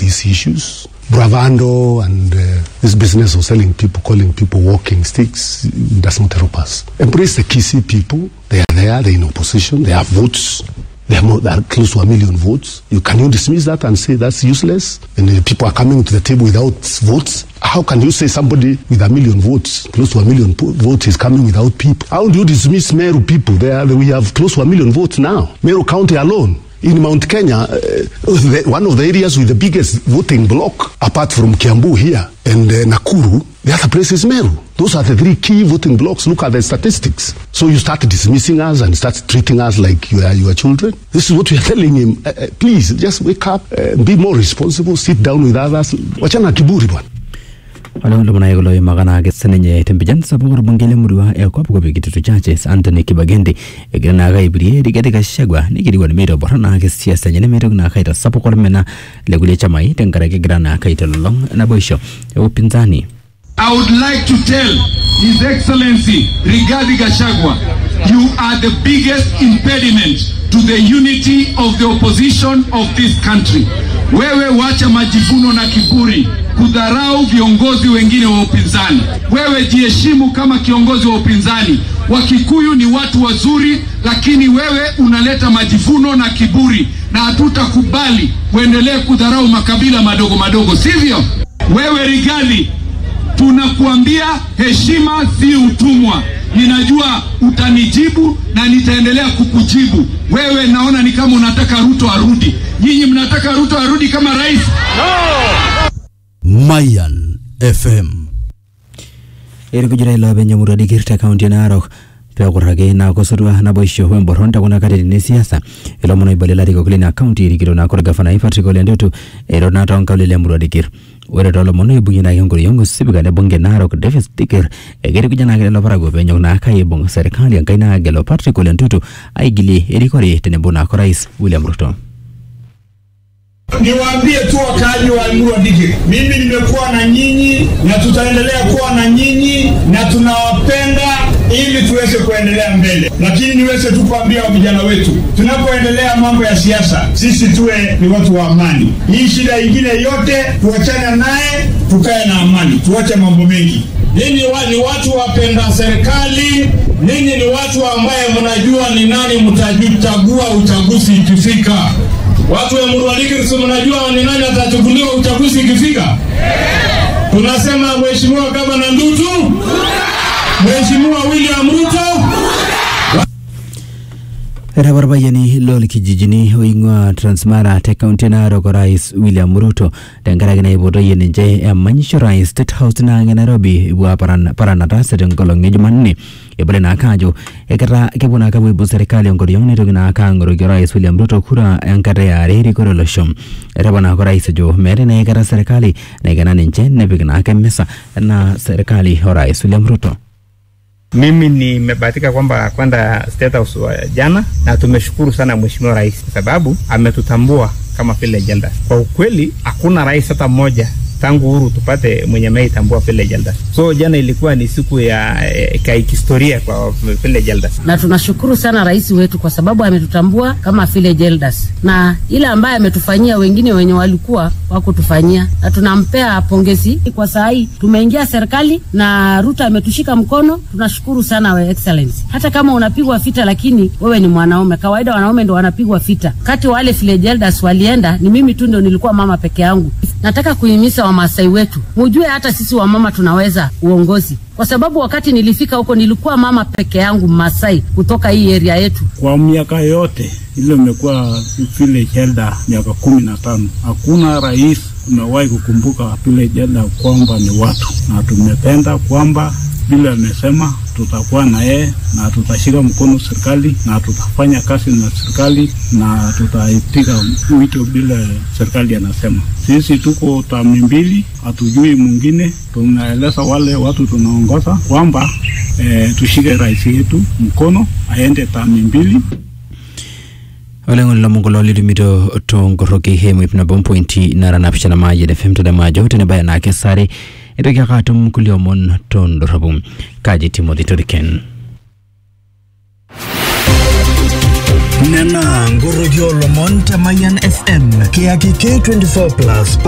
these issues. Bravando and uh, this business of selling people, calling people walking sticks does not help us. Embrace the Kisi people. They are there, they're in opposition, they have votes. They are, more, they are close to a million votes. You can you dismiss that and say that's useless? And uh, people are coming to the table without votes. How can you say somebody with a million votes, close to a million po- votes, is coming without people? How do you dismiss Meru people? They are, we have close to a million votes now. Meru County alone. In Mount Kenya, uh, the, one of the areas with the biggest voting block, apart from Kiambu here and uh, Nakuru, the other place is Meru. Those are the three key voting blocks. Look at the statistics. So you start dismissing us and start treating us like you are your children. This is what we are telling him. Uh, uh, please, just wake up, uh, be more responsible, sit down with others. Wachana kiburi bwana. oleulo munayekulo imakanake sininye tempijan sapuk orbungei lemurua e kopkop kitutu churches anthony kibagendi egira naake aipirie rigathi gachagua nikirikwan meitobora naake siasa enye nemeitoki naake aitasapuk ormena lekulie chamai tenkaraki egira naake aitelolong naboisho e upinzani I would like to tell His Excellency Rigathi Gachagua, you are the biggest impediment to the unity of the opposition of this country. Wewe wacha majivuno na kiburi, kudharau viongozi wengine wa upinzani. Wewe jiheshimu kama kiongozi wa upinzani. Wakikuyu ni watu wazuri, lakini wewe unaleta majivuno na kiburi, na hatutakubali uendelee kudharau makabila madogo madogo, sivyo? Wewe Rigathi, tunakuambia heshima si utumwa. Ninajua utanijibu na nitaendelea kukujibu. Wewe naona ni kama unataka Ruto arudi. Nyinyi mnataka Ruto arudi kama rais? Mayan FM. erikujira ilopeny emurua dikir te kaunti e narok pekuraki nakosotua naboisho wemboron tekuna katitin esiasa ilomon oibali larikok lina kaunti erikito naako orgavanai patrick ole ntutu ero naa toonkaulele emurua dikir ore toolomon oibung'ie naake enkoriong osipika le bunge narok davis dikir ekirikuja naake lelo parakuo peenyok naake aibung serikali enkai naagelo patrick ole ntutu aigilie erikore tenebo naako rais william ruto Niwaambie tu wakaaji wa Emurua Dikirr, mimi nimekuwa na nyinyi na tutaendelea kuwa na nyinyi na tunawapenda ili tuweze kuendelea mbele, lakini niweze tu kuambia vijana wetu, tunapoendelea mambo ya siasa, sisi tuwe ni watu wa amani. Hii shida ingine yote tuachane naye, tukae na amani, tuache mambo mengi. Ninyi wa, ni watu wapenda serikali, ninyi ni watu ambaye mnajua ni nani mtajchagua uchaguzi ikifika. Watu wa Emurua Dikirr, si mnajua ni nani atachukuliwa uchaguzi ikifika? Tunasema Mheshimiwa Gavana Ndutu, Mheshimiwa William Ruto, etaparpayiani loolkijijini oing'ua transmara te kaunti e narok orais william ruto tenkaraki naipotoyie ninche emanyisho rais state house naange nairobi ibua paran- paranatase tenkolong e jumanne ebole naake ajo eketa kepuo naake apuo aibung serikali enkoriong neitoki naake ang'oroki orais william ruto kura enkata eare erikore olosho etapa naake orais ajo meetai naa aikata serikali naikena ninche nepik naake misa enaa serikali orais william ruto Mimi nimebahatika kwamba kwenda State House wa jana na tumeshukuru sana Mheshimiwa Rais kwa sababu ametutambua kama village elders. Kwa ukweli hakuna rais hata mmoja tangu uhuru tupate mwenye ameitambua village elders. So jana ilikuwa ni siku ya eh, ya kihistoria kwa village elders. na tunashukuru sana rais wetu kwa sababu ametutambua kama village elders, na ile ambaye ametufanyia wengine wenye walikuwa wakutufanyia, na tunampea pongezi kwa saa hii tumeingia serikali na Ruto ametushika mkono. Tunashukuru sana we excellency. Hata kama unapigwa fita, lakini wewe ni mwanaume. Kawaida wanaume ndo wanapigwa fita. Kati wale village elders walienda, ni mimi tu ndo nilikuwa mama peke yangu. Nataka kuhimiza Wamasai wetu, mujue hata sisi wamama tunaweza uongozi, kwa sababu wakati nilifika huko nilikuwa mama peke yangu Masai kutoka hii area yetu. Kwa miaka yote ile imekuwa village elder miaka kumi na tano, hakuna rais umewahi kukumbuka village elder kwamba ni watu, na tumependa kwamba vile amesema tutakuwa na yeye na tutashika mkono serikali na tutafanya kazi na serikali na tutaipiga wito bila serikali anasema. Sisi tuko tami mbili, hatujui mwingine. Tunaeleza wale watu tunaongoza kwamba eh, tushike rais yetu mkono aende tami mbili. oleng'ole lomon kulo litumito tonkoroki hemu ip nabo mpointi nara napishana maayien fm tadamajo tenebaya naake sare itoki ake atum kulie omon tondorropu kaji timothy toriken Nena ngoroki olomon te Mayan FM kiyaki K24 plus